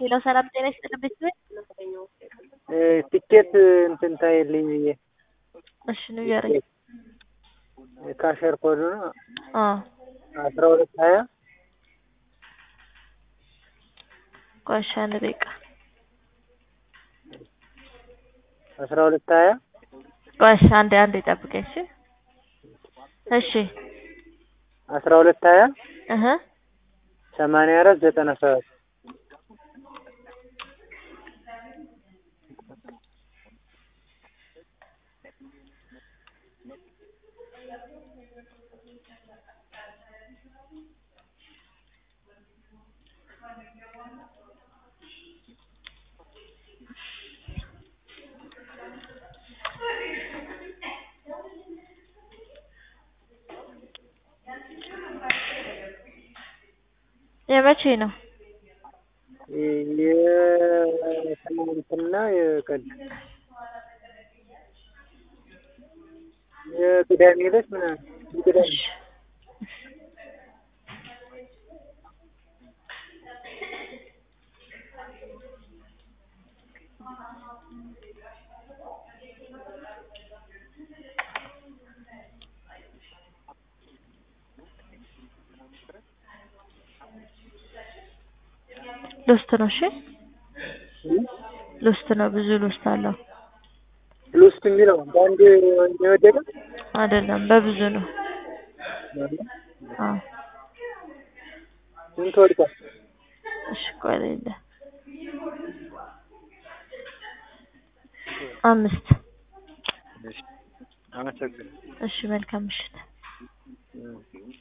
ሄሎ ሰላም ጤና ይስጥልኝ ቤተሰብ ትኬት እንትን ታይልኝ ብዬ እሺ ንገረኝ ካሸር ኮድ ነው አ አስራ ሁለት ሀያ ቆይ እሺ አንድ ደቂቃ አስራ ሁለት ሀያ ቆይ እሺ አንዴ አንዴ ጠብቀኝ እሺ እሺ አስራ ሁለት ሀያ እህ ሰማንያ አራት ዘጠና ሰባት የመቼ ነው የትናንትና የቀደም የቅዳሜ ዕለት ምናምን የቅዳሜ እሺ ሎስት ነው እሺ ሎስት ነው ብዙ ሎስት አለው ሉስት የሚለው በአንድ የወደቀ አይደለም በብዙ ነው አዎ ስንት ወድቋል? እሺ ቆይ ሌለ አምስት አመሰግናለሁ። እሺ መልካም ምሽት